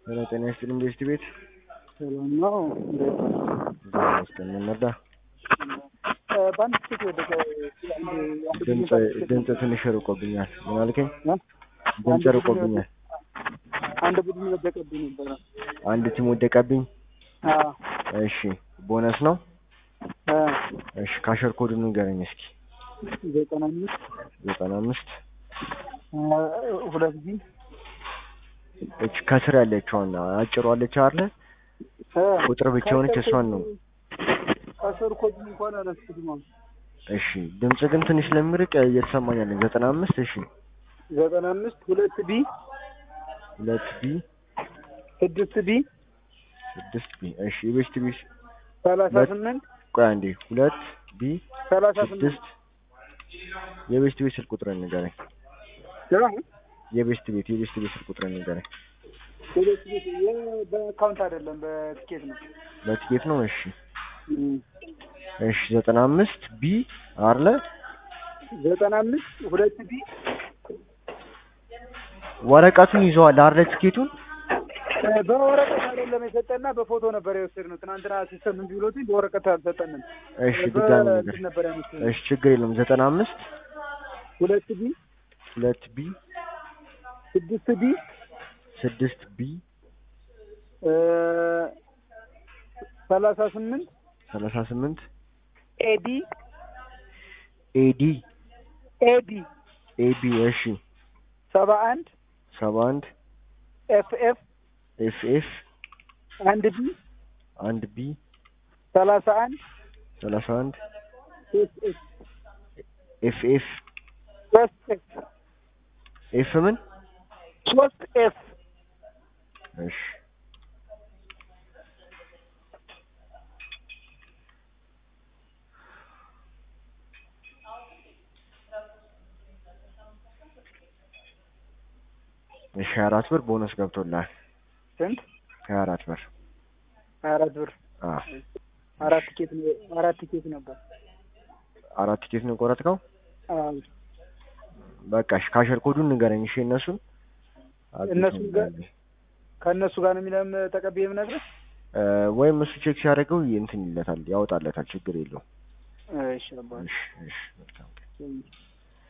ሄሎ ጤና ይስጥልኝ ቤስት ቤት ሰላም ነው። እንዴት ነው? እግዚአብሔር ይመስገን ምን ነዳ እ በአንድ ስቴት ወደቀ አንድ አንድ ድምፅ ቡድን ድምፅ ትንሽ ርቆብኛል ምን አልከኝ እ? ድምፅ አንድ ቡድን ርቆብኛል አንድ ቡድን ወደቀብኝ ነበረ። አንድ ቲም ወደቀብኝ አዎ እሺ ቦነስ ነው እ እሺ ካሸር ኮዱን ንገረኝ እስኪ ዘጠና አምስት ዘጠና አምስት እ ሁለት ጊዜ እች ከስር ያለችውን አጭሯ አለች አይደለ እ ቁጥር ብቻ የሆነች እሷን ነው ከስር ኮድ እንኳን አላስኩትም። አሁን እሺ ድምፅ ግን ትንሽ ስለሚርቅ እየተሰማኝ ያለኝ ዘጠና አምስት እሺ ዘጠና አምስት ሁለት ቢ ሁለት ቢ ስድስት ቢ ስድስት ቢ እሺ የቤስት ቢ ሰላሳ ሁለት- ስምንት ቆይ አንዴ ሁለት ቢ ሰላሳ ስምንት ስድስት የቤስት ቤት ስልክ ቁጥር ንገረኝ ያ የቤስት ቤት የቤስት ቤት ስልክ ቁጥር ንገረኝ ሁለት ቢ የ- በአካውንት አይደለም በትኬት ነው። በትኬት ነው እሺ እም። እሺ ዘጠና አምስት ቢ አርለ ዘጠና አምስት ሁለት ቢ ወረቀቱን ይዘዋል አርለ ትኬቱን እ በወረቀት አይደለም የሰጠና በፎቶ ነበር የወሰድነው። ትናንትና ሲስተም እንጂ ብሎት በወረቀት አልሰጠንም። እሺ ድጋሚ ነገር በእንትን ነበር ያመጣነው። እሺ ችግር የለም ዘጠና አምስት ሁለት ቢ ሁለት ቢ ስድስት ቢ ስድስት ቢ እ ሰላሳ ስምንት ሰላሳ ስምንት ኤዲ ኤዲ ኤዲ ኤቢ እሺ ሰባ አንድ ሰባ አንድ ኤፍ ኤፍ ኤፍ ኤፍ አንድ ቢ አንድ ቢ ሰላሳ አንድ ሰላሳ አንድ ሶስት ኤፍ ኤፍ ኤፍ ሶስት ኤፍ ኤፍ ምን ሶስት ኤፍ እሺ እሺ ሀያ አራት ብር ቦነስ ገብቶልሃል ስንት ሀያ አራት ብር ሀያ አራት ብር አ አራት ቲኬት ነው- አራት ቲኬት ነበር። አራት ቲኬት ነው የቆረጥከው አዎ በቃ እሺ ካሸር ኮዱን ንገረኝ እሺ እነሱን እነሱ ጋር ከእነሱ ጋር ነው የሚለም ተቀብዬ የምነግርህ። እ ወይም እሱ ቼክ ሲያደርገው እንትን ይለታል ያወጣለታል ችግር የለውም እሺ አባ እሺ እሺ መልካም ቀን እሺ